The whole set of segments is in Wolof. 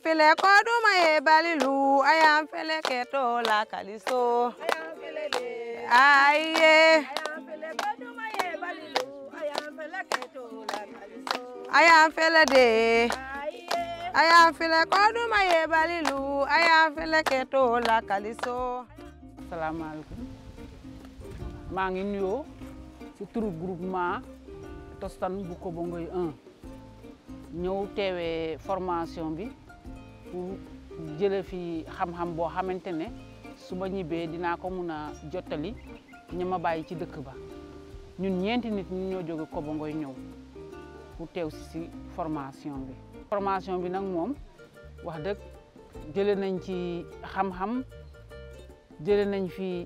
fele ko ɗuma ye balilu ayan fele keto la kaliso aye ayan fele de ayan fele ko ɗuma ye balilu ayan fele keto la kaliso asalaamaaleykum maa ngi nuyoo ci turu groupement Tostan bu Kobongoy 1 ñëw teewee formation bi pour jële fi xam-xam boo xamante ne su ma ñibbee dinaa ko mun a jottali ña ma bàyyi ci dëkk ba ñun ñeenti nit ñu ñoo jóge Kobongoy ñëw pour teew si si formation bi formation bi nag moom wax dëgg jële nañ ci xam-xam jële nañ fi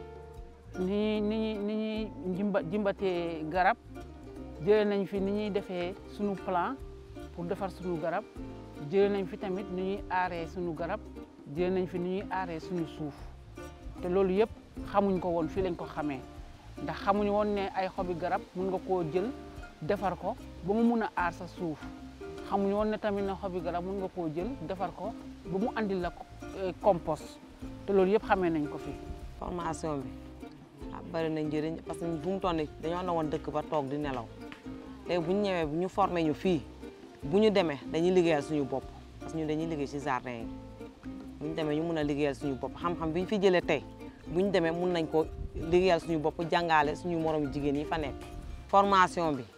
ni ni ni ñuy jimba jimbatee garab jële nañ fi ni ñuy defee sunu plan pour defar sunu garab jële nañ fi tamit ni ñuy aaree sunu garab jële nañ fi ni ñuy aaree suñu suuf te loolu yëpp xamuñ ko woon fii lañ ko xamee ndax xamuñ woon ne ay xobi garab mun nga koo jël defar ko ba mu mun a aar sa suuf xamuñ woon ne tamit ne xobi garab mun nga koo jël defar ko ba mu andil la compost te loolu yëpp xamee nañ ko fi. formation bi ah bëri na njëriñ parce que bu mu toll nii dañoo ne woon dëkk ba toog di nelaw léegi bu ñu ñëwee bu ñu formé ñu fii bu ñu demee dañuy liggéeyal suñu bopp parce que ñun dañuy liggéey ci jardin yi bu ñu demee ñu mun a liggéeyal suñu bopp xam-xam bi ñu fi jëlee tey bu ñu demee mun nañ ko liggéeyal suñu bopp jàngale suñu moromu jigéen yi fa nekk. formation bi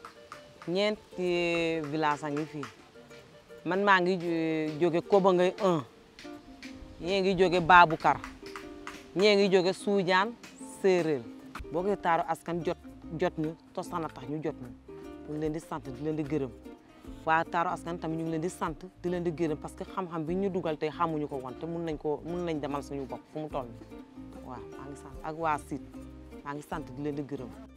ñeenti village a ngi fii man maa ngi jóge Kobongoy 1 ñee ngi jóge Baboucar ñee ngi jóge Suujaan séeréer boo ko taaru askan jot jot ñu Tostan a tax ñu jot ñu ñu ngi leen di sant di leen di gërëm waa taaru askan tamit ñu ngi leen di sant di leen di gërëm parce que xam-xam bi ñu dugal tey xamuñu ko woon te mun nañ ko mun nañ demal suñu bopp fu mu toll waaw maa ngi sant ak waa siit maa ngi sant di leen di gërëm